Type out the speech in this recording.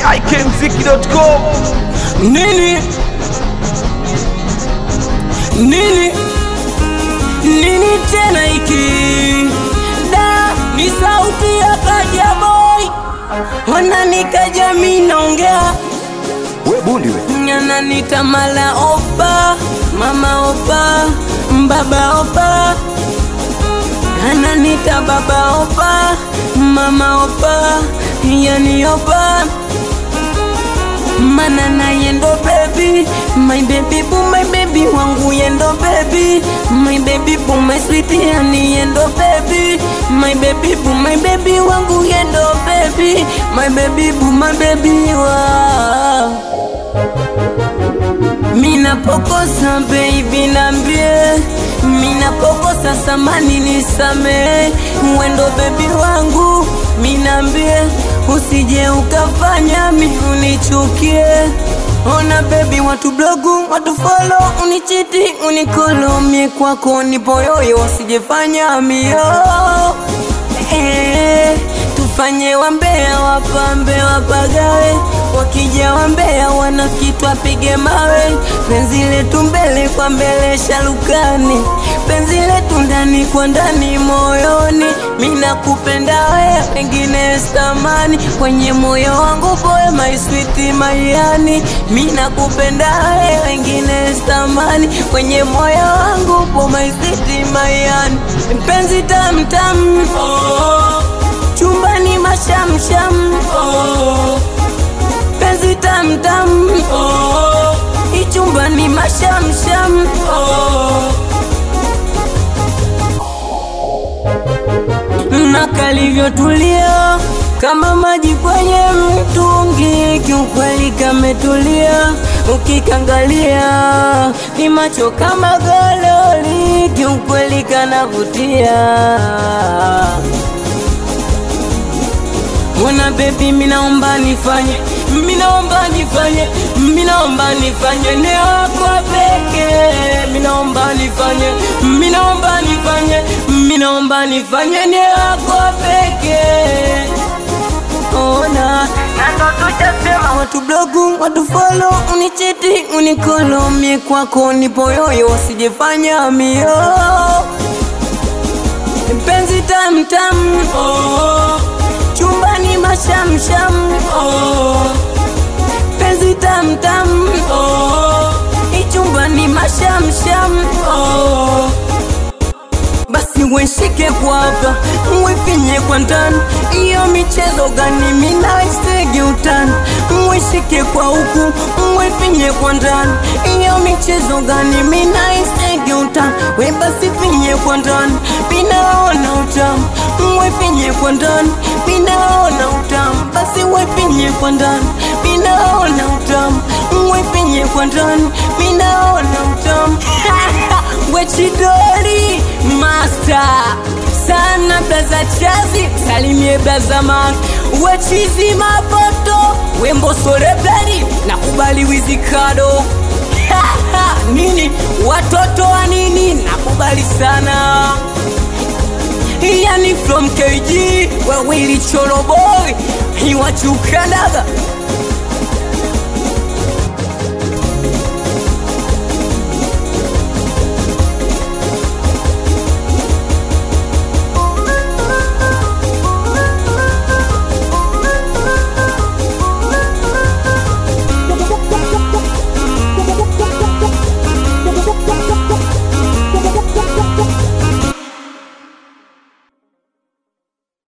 ikmziki.com Nini? Nini? Nini tena hiki? Da, ni sauti ya Kaja Boy. Wananika jamii naongea. we bundi we Ananita mala opa, mama opa, baba opa. Ananita baba opa, mama opa, yani opa. Mana na yendo baby My baby boo my baby wangu yendo baby My baby boo my sweetie yani yendo baby My baby boo my baby wangu yendo baby My baby boo my baby wa Mina pokosa baby nambie Mina pokosa samani nisame Wendo baby wangu minambie Usije ukafanya mi unichukie Ona baby watu blogu watu follow unichiti unikolo mie kwako nipo yoyo usijefanya mio eh, tufanye wambea wapambe wapagawe wakija wambea wanafiki apige mawe penzi letu mbele kwa mbele shalukani penzi letu ndani kwa ndani moyoni mina kupenda we wengine stamani kwenye moyo wangu boy my sweet mayani mina kupenda we wengine stamani kwenye moyo wangu boy my sweet mayani mpenzi tamtam oh. chumbani mashamsham oh. penzi tamtam oh. ichumbani mashamsham oh. na kalivyotulia kama maji kwenye mtungi, kiukweli kametulia. Ukikangalia ni macho kama gololi, kiukweli kanavutia. Mwana baby, minaomba nifanye, minaomba nifanye, minaomba nifanye ni wako pekee, minaomba nifanye, minaomba nifanye, minaomba nifanye ni wako pekee. Ona na ndo tushasema, watu blogu, watu follow, unichiti, unikolo, mie kwako nipo yoyo, usijefanya mio mpenzi tamtam oh. chumbani mashamsham oh. penzi tamtam oh. ichumbani mashamsham oh. basi weshike kwa hapa mwefinye kwa ndani iyo michezo gani minaistegi utani mweshike kwa huku mwefinye kwa ndani iyo michezo gani minaistegi utani we basi finye kwa ndani minaona utamu mwefinye kwa ndani minaona utamu basi wefinye kwa ndani minaona utamu mwefinye kwa ndani minaona utamu wechidori master sana blaza chazi salimie blaza man wechizi mapoto wembo soreblari na kubali wizikado nini watoto wa nini nakubali sana yani from kg wewili choroboy iwachukanaga